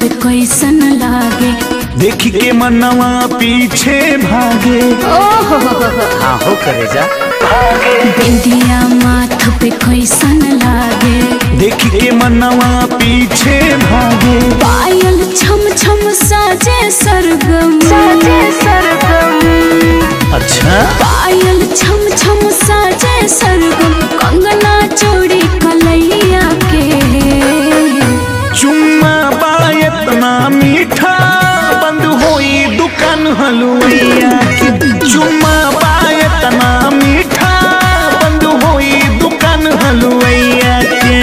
पे कैसन लागे देख के मनवा पीछे भागे ओहो हाँ हो करे जा बिंदिया माथ पे कैसन लागे देख के मनवा पीछे भागे पायल छम छम साजे सरगम साजे सरगम अच्छा पायल छम छम साजे सरगम कंगना चोरी कलैया के चुम्मा बा इतना मीठा बंद होई दुकान हलुवैया की चुम्मा बा इतना मीठा बंद होई दुकान हलुवैया के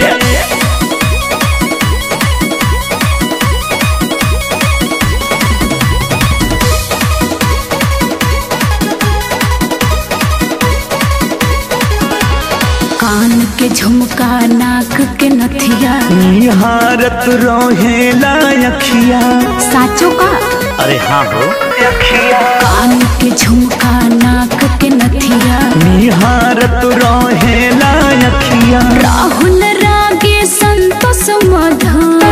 कान के झुमका नाक के नथिया निहारत रोहेला अखिया साचो का अरे हाँ हो कान के झुमका नाक के नथिया निहारत रोहेला अखिया राहुल रागे संतोष मधुर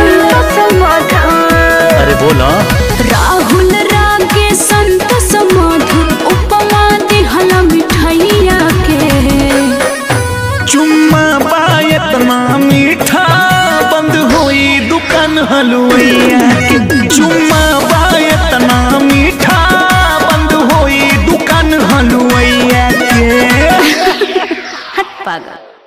अरे बोला राहुल रागे संतोष मधुर उपमा दिहल मिठाइया के चुम्मा बा इतना मीठा बंद होई दुकान हलुवैया के चुम्मा बा इतना मीठा बंद होई दुकान हलुवैया के पागल